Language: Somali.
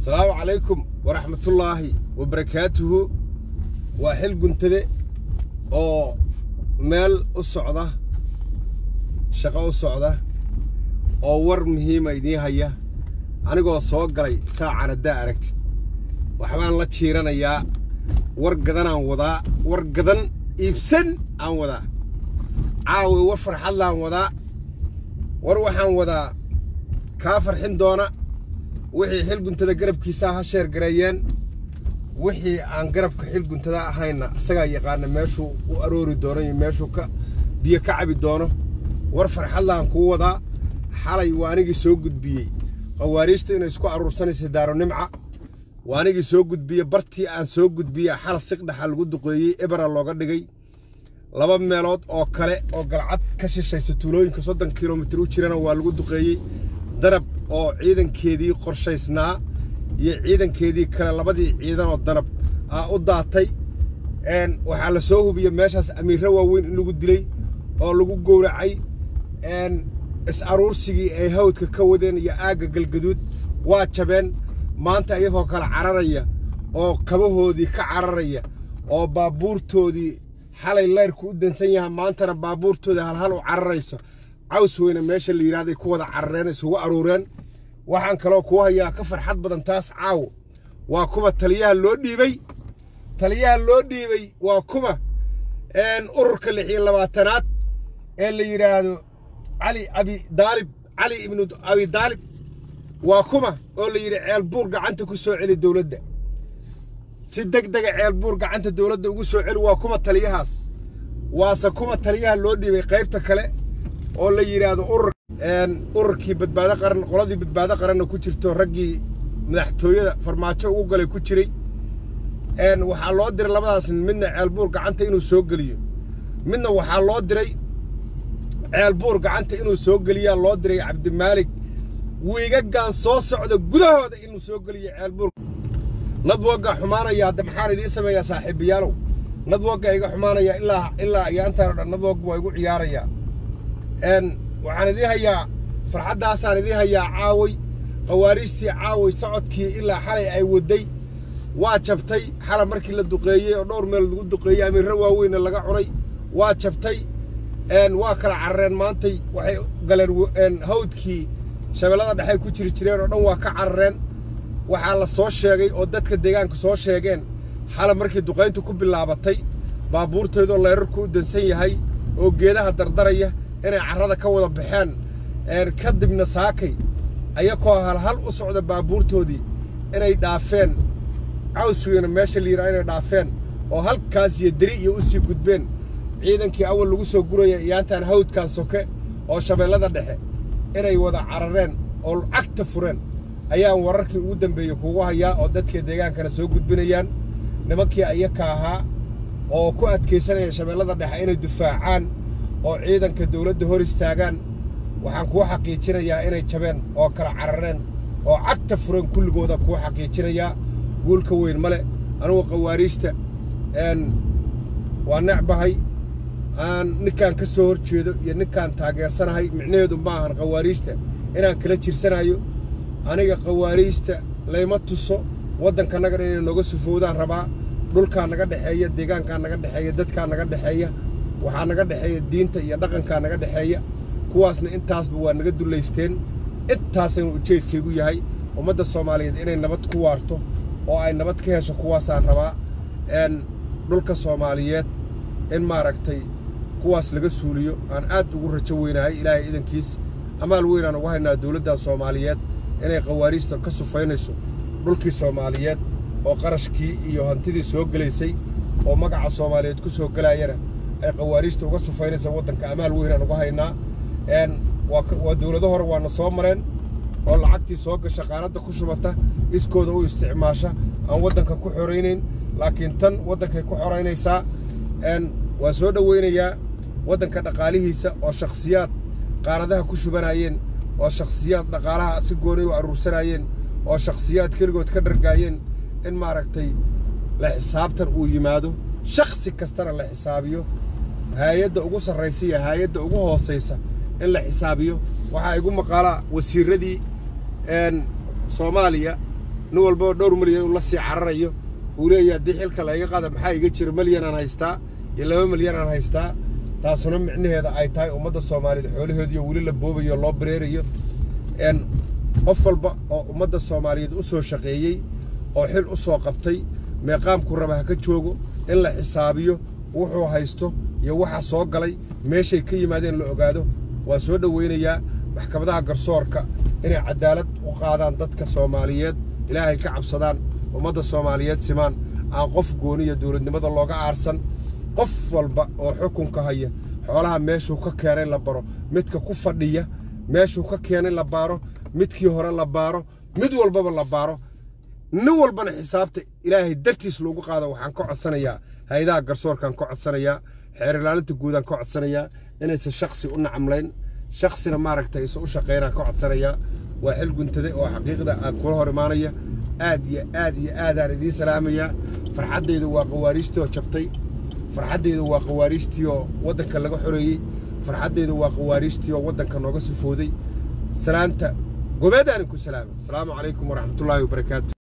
asalaamu calaykum waraxmatullaahi wabarakaatuhu waa xil guntade oo meel u socda shaqo u socda oo war muhiima idiin haya anigoo soo galay saacan haddaa aragtid waxbaan la jiiranayaa war gadanaan wadaa war gadan iibsan aan wadaa caawi war farxadlaan wadaa war waxaan wadaa kaa farxin doona wixii xil guntada garabkiisaa ha sheer gareeyeen wixii aan garabka xil guntada ahayna isagaa yaqaana meeshuu u aroori doono iyo meeshuu ka biyo ka cabi doono war farxadlaan kuu wadaa xalay waa anigii soo gudbiyey khawaariijta inay isku aruursanaysa daaro nimca waa anigii soo gudbiye bartii aan soo gudbiye xal siqdhaxa lagu duqeeyey ebera looga dhigay laba meelood oo kale oo galcad ka shishaysa tuulooyinka soddon kilomitir u jirana waa lagu duqeeyey danab oo ciidankeedii qorshaysnaa iyo ciidankeedii kale labadii ciidanoo danab aa u daatay waxaa la soo hubiyey meeshaas amiirro waaweyn in lagu dilay oo lagu gowracay is-aruursigii ay hawdka ka wadeen iyo aagga galgaduud waa jabeen maanta iyagoo kale cararaya oo kabahoodii ka cararaya oo baabuurtoodii xalay layrku u dansan yaha maantana baabuurtoodii halhal u cararayso caws weyne meesha la yidhahday ku wada carareen isugu aruureen waxaan kaloo kuu hayaa ka farxad badan taas caawo waa kuma taliyaha loo dhiibey taliyaha loo dhiibey waa kuma ururka lix iyo labaatanaad ee la yidhaahdo cali abi daalib cali ibnu abi daalib waa kuma oo la yidhi ceelbuur gacanta ku soo celi dowladda si deg dega ceelbuur gacanta dowladda ugu soo celi waa kuma taliyahaas waase kuma taliyaha loo dhiibay qaybta kale oo la yidhaahdo urur ururkii badbaado qaran qoladii badbaado qaranna ku jirto raggii madaxtooyada farmaajo ugu galay ku jiray waxaa loo diray labadaas nin midna ceelbuur gacanta inuu soo geliyo midna waxaa loo diray ceelbuur gacanta inuu soo geliyaa loo diray cabdimaalig wiigagan soo socda gudahooda inuu soo geliyo ceelbuur nadwogga xumaanaya hadda maxaan idiin sameeyaa saaxiibayaalow nadwogga iga xumaanaya ilaa ilaa ayaantaan o dhan nadwogga waa igu ciyaarayaa waxaan idiin hayaa farxaddaasaan idiin hayaa caaway khawaariijtii caaway socodkii ilaa xalay ay wadday waa jabtay xala markii la duqeeyey oo dhowr meel lagu duqeeyey amiirro waaweynna laga cunay waa jabtay waa kala carareen maantay waxay galeen hawdkii shabeellada dhexey ku jiri jireen oo dhan waa ka carareen waxaa la soo sheegay oo dadka deegaanka soo sheegeen xala markii duqayntu ku bilaabatay baabuurteedoo leyrarku u dansan yahay oo geedaha dardaraya inay carrada ka wada baxeen kadibna saakay ayakoo halhal u socda baabuurtoodii inay dhaafeen cawsweyna meesha la yidhaha inay dhaafeen oo halkaas iyo deri iyo u sii gudbeen ciidankii awal lagu soo guraya iyaantaan hawdkan soke oo shabeellada dhexe inay wada carareen oo cagta fureen ayaan wararkii ugu dambeeyey kugu hayaa oo dadka deegaankana soo gudbinayaan nimankii ayaka ahaa oo ku adkaysanaya shabeellada dhexe inay dufaacaan oo ciidanka dawladda hor istaagaan waxaan kuu xaqiijinayaa inay jabeen oo kala carareen oo cagta fureen kulligooda kuu xaqiijinayaa guulka weyn male anugu khawaariijta waa necbahay aan ninkaan ka soo hor jeedo iyo ninkaan taageersanahay micnaheedu ma ahan khawaariijta inaan kala jirsanayo aniga khawaariijta layma tuso waddankanagan inay nooga sufoodaan rabaa dhulkaa naga dhexeeya deegaankaa naga dhexeeya dadkaa naga dhexeeya waxaa naga dhexeeya diinta iyo dhaqankaa naga dhexeeya kuwaasna intaasba waa naga dullaysteen intaasaynu ujeedkaygu yahay ummadda soomaaliyeed inay nabad ku waarto oo ay nabad ka hesho kuwaasaan rabaa dhulka soomaaliyeed in maaragtay kuwaas laga suuliyo aan aad ugu rajo weynahay ilaahay idankiis amaal weynaan ugu haynaa dawladdan soomaaliyeed inay khawaariijta ka sufaynayso dhulkii soomaaliyeed oo qarashkii iyo hantidii soo gelaysay oo magaca soomaaliyeed ku soo gelaayana ay khawaariijta uga sufaynaysa waddanka amaal weynaan uga haynaa waa dawlado hore waana soo mareen oo lacagtii soo gasha qaanadda ku shubata iskooda u isticmaasha aan waddanka ku xoraynayn laakiin tan waddankay ku xoraynaysaa waa soo dhowaynayaa waddanka dhaqaalihiisa oo shakhsiyaad qaanadaha ku shubanaayeen oo shakhsiyaad dhaqaalaha si goonay u aruursanaayeen oo shakhsiyaad keligood ka dhargaayeen in maaragtay la xisaabtan uu yimaado shakhsi kastana la xisaabiyo haayadda ugu sarraysa iyo haayadda ugu hoosaysa in la xisaabiyo waxaa igu maqaalaa wasiirradii soomaaliya nin walbaba dhowr milyan uu la sii cararayo uu leeyahay haddii xilka layga qaada maxaa iga jira milyanaan haystaa iyo laba milyanaan haystaa taasuna micnaheeda ay tahay ummadda soomaaliyeed xoolahoodiiyo weli la boobayo loo bareerayo n qof walba oo ummadda soomaaliyeed u soo shaqeeyey oo xil u soo qabtay meeqaamku raba ha ka joogo in la xisaabiyo wuxuu haysto iyo waxa soo galay meeshay ka yimaadeen la ogaado waa soo dhowaynayaa maxkamadaha garsoorka inay caddaalad u qaadaan dadka soomaaliyeed ilaahay ka cabsadaan ummadda soomaaliyeed simaan aan qof gooniya dowladnimada looga aarsan qof walba oo xukunka haya xoolaha meeshuu ka keenay la baro midka ku fadhiya meeshuu ka keenay la baaro midkii hore la baaro mid walbaba la baaro nin walbana xisaabta ilaahay dartiis loogu qaado waxaan ka codsanayaa hay-adaha garsoorkaan ka codsanayaa xeer ilaalinta guudaan ka codsanayaa inaysan shaksi u nacamlayn shaksina maaragtay isa u shaqaynaan ka codsanayaa waa xil guntade oo xaqiiqda aan kula hor imaanaya aad iyo aad iyo aadaan idiin salaamayaa farxaddayda waa qawaariijtii oo jabtay farxaddayda waa qawaariijtii oo waddanka laga xoreeyey farxaddayda waa qawaariijtii oo waddanka nooga sufooday salaanta gobeedaanin ku salaama asalaamu calaykum waraxmatullaahi wabarakaatu